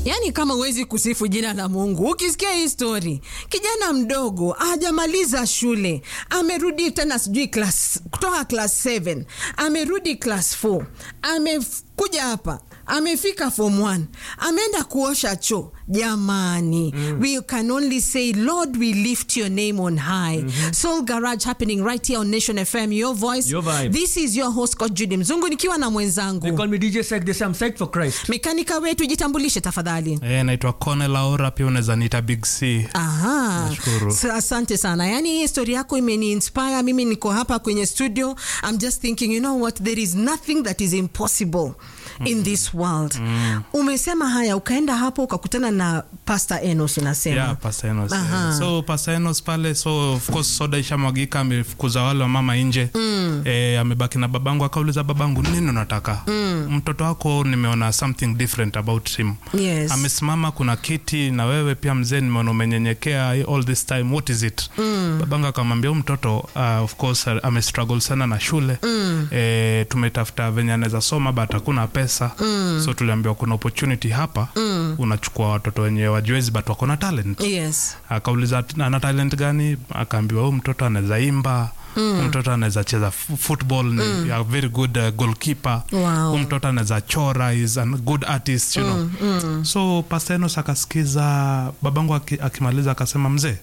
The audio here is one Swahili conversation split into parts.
Yaani kama huwezi kusifu jina la Mungu, ukisikia hii story, kijana mdogo hajamaliza shule, amerudi tena sijui class kutoka class 7, amerudi class 4, amekuja hapa amefika form 1 ameenda kuosha choo jamani mm. we can only say lord we lift your name on high mm-hmm. soul garage happening right here on nation fm your voice Your vibe. this is your host coach judy mzungu nikiwa na They mwenzangu call me DJ Sek. They say I'm psyched for Christ. mekanika wetu jitambulishe tafadhali Eh, naitwa Kone Laura, pia unaweza niita Big C. Aha. Nashukuru. Sa- asante sana yaani hii story yako imeni inspire mimi niko hapa kwenye studio i'm just thinking you know what there is nothing that is impossible in this world umesema haya ukaenda hapo ukakutana na pastor enos unasema Yeah, Pastor Enos. eh. Aha. So Pastor Enos pale, so of course soda ishamwagika, amefukuza wale wa mama nje mm. eh, amebaki na babangu, akauliza babangu, nini unataka mm. mtoto wako nimeona something different about him Yes. amesimama kuna kiti na wewe pia mzee nimeona umenyenyekea all this time what is it mm. babangu akamwambia huyu mtoto uh, of course uh, amestruggle sana na shule mm. eh, tumetafuta venye anaweza soma but hakuna pesa mm. so tuliambiwa kuna opportunity hapa mm. unachukua watoto wenye wajuezi but wako na talent yes akauliza ana talent gani akaambiwa huyu mtoto anaweza imba mm. mtoto anaweza cheza f- football ni a very good uh, goalkeeper Wow. Huyu mtoto anaweza chora is a good artist you know mm. so pastenos akasikiza babangu aki- akimaliza akasema mzee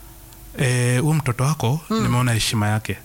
eh, huyu mtoto wako mm. nimeona heshima yake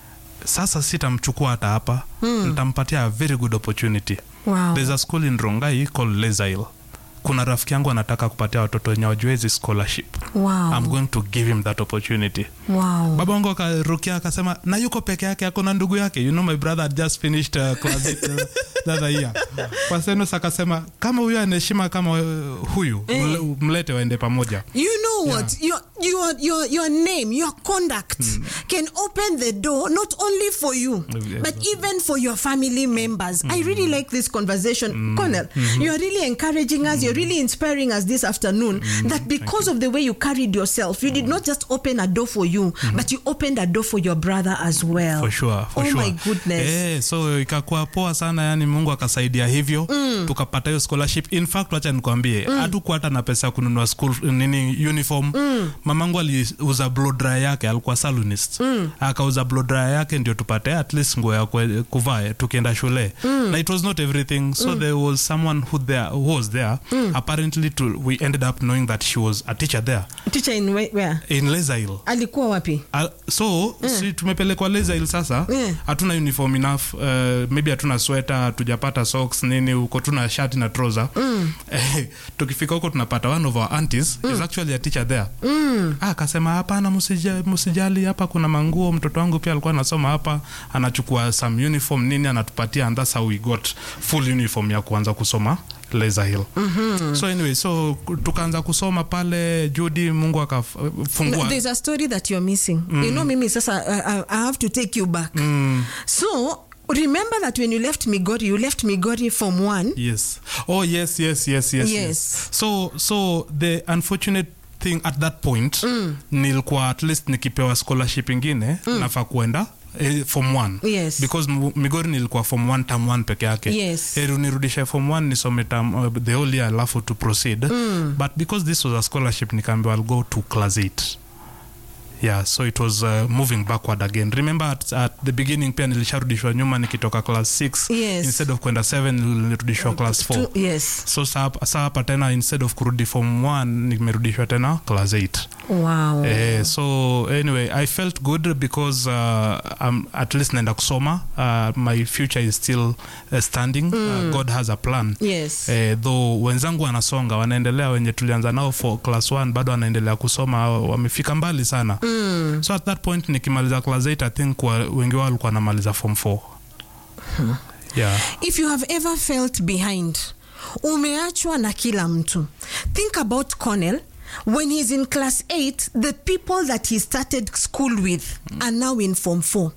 sasa sitamchukua hata hapa mm. nitampatia a very good opportunity wow. there's a school in rongai called lesail kuna rafiki yangu anataka kupatia watoto wenye wajuezi scholarship wow. I'm going to give him that opportunity wow. baba wangu akarukia akasema na yuko peke yake ako na ndugu yake you know my brother had just finished uh, class eight, uh, the other year pasenos akasema kama huyu anaheshima kama uh, huyu mle- mlete waende pamoja You know what? Your, your, your, your name, your conduct can open the door not only for you, Yeah, but even for your family members. I really like this conversation. Colonel, you're really encouraging us, you're really inspiring us this afternoon that because of the way you carried yourself, you did not just open a door for you, but you opened a door for your brother as well. for sure, for oh sure. my goodness. Eh, so ikakuwa poa sana yani mungu akasaidia hivyo mm. tukapata hiyo scholarship in fact wacha nikwambie hatukuwa hata na pesa ya kununua school nini uniform mm. mamangu aliuza blow dry yake alikuwa salonist mm. akauza blow dry yake ndio tupate at least nguo ya kwe- kuvaa tukienda shule mm. na it was not everything so mm. there was someone who, there, who was there mm. apparently to, we ended up knowing that she was a teacher there Teacher in where? where? in lesail Alikuwa wapi? Al- so si tumepelekwa lesail sasa Yeah. hatuna uniform enough uh, maybe hatuna sweta hatujapata socks nini huko tuna shati na trouser mm. eh, tukifika huko tunapata one of our aunties is actually a teacher there mm. ah, akasema hapana msija- msijali hapa kuna manguo mtoto wangu pia alikuwa anasoma hapa anachukua some uniform nini anatupatia and that's how we got full uniform ya kuanza kusoma Laser Hill. Mm-hmm. so anyway so tukaanza kusoma pale judi mungu akafungua No, there's a story that you're missing. You know, Mimi, sasa, I, I, I have to take you back. So, remember that when you left Migori, you left Migori from one. yes oh yes yes yes yes Yes. so so the unfortunate thing at that point mm. nilikuwa at least nikipewa scholarship ingine mm. nafaa kuenda eh, form one Yes. because M- migori nilikuwa form one term one peke yake Yes. heri unirudishe form one nisome term, uh, the whole year alafu to proceed mm. but because this was a scholarship nikaambiwa i'll go to class 8 yeah so it was uh, moving backward again remember at, at the beginning pia nilisharudishwa nyuma nikitoka class 6 Yes. instead of kwenda 7 nilirudishwa class 4 Two- yes. so saa hapa- saa hapa tena instead of kurudi form 1 nimerudishwa tena class 8 Wow. Eh, so anyway i felt good because uh, um, at least naenda kusoma uh, my future is still uh, standing uh, god has a plan Yes. eh, though wenzangu wanasonga wanaendelea wenye tulianza nao for class 1 bado wanaendelea kusoma wamefika mbali sana mm. so at that point nikimaliza class 8 i think wa, wengi wao walikuwa wanamaliza form 4 yeah If you have ever felt behind, umeachwa na kila mtu. Think about Cornell. When he's in class 8, the people that he started school with are now in form 4.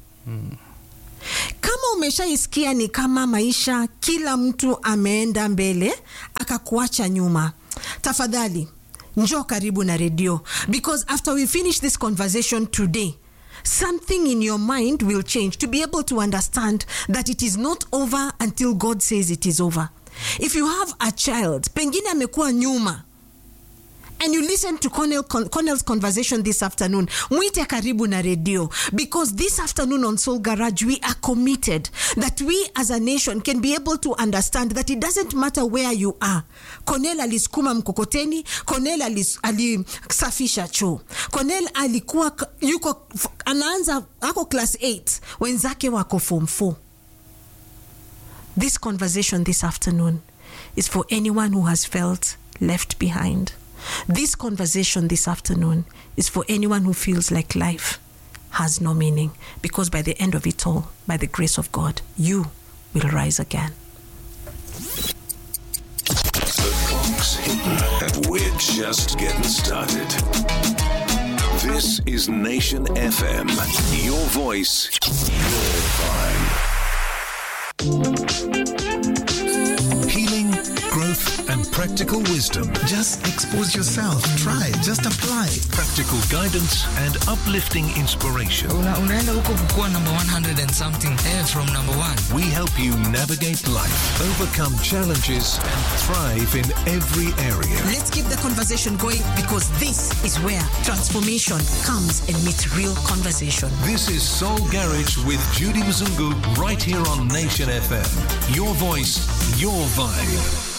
Kama umeshaisikia ni kama maisha kila mtu ameenda mbele akakuacha nyuma, tafadhali njoo karibu na redio because after we finish this conversation today something in your mind will change to be able to understand that it is not over until God says it is over. if you have a child pengine amekuwa nyuma and you listen to Cornell, Con, Cornell's conversation this afternoon mwite karibu na redio because this afternoon on soul garage we are committed that we as a nation can be able to understand that it doesn't matter where you are Cornell alisukuma mkokoteni Cornell alis- alisafisha choo Cornell alikuwa k- yuko f- anaanza ako class 8 wenzake wako form 4 this conversation this afternoon is for anyone who has felt left behind. This conversation this afternoon is for anyone who feels like life has no meaning because by the end of it all, by the grace of God, you will rise again. The clock's hidden, and we're just getting started. This is Nation FM. Your voice, your vibe. Healing, growth, and practical wisdom. Just expose yourself. Try. Just apply. Practical guidance and uplifting inspiration. Una, unaenda huko kukuwa number 100 and something eh, from number one We help you navigate life, overcome challenges, and thrive in every area. Let's keep the conversation going because this is where transformation comes and meets real conversation. This is Soul Garage with Judy Mzungu right here on Nation FM. Your voice, your vibe.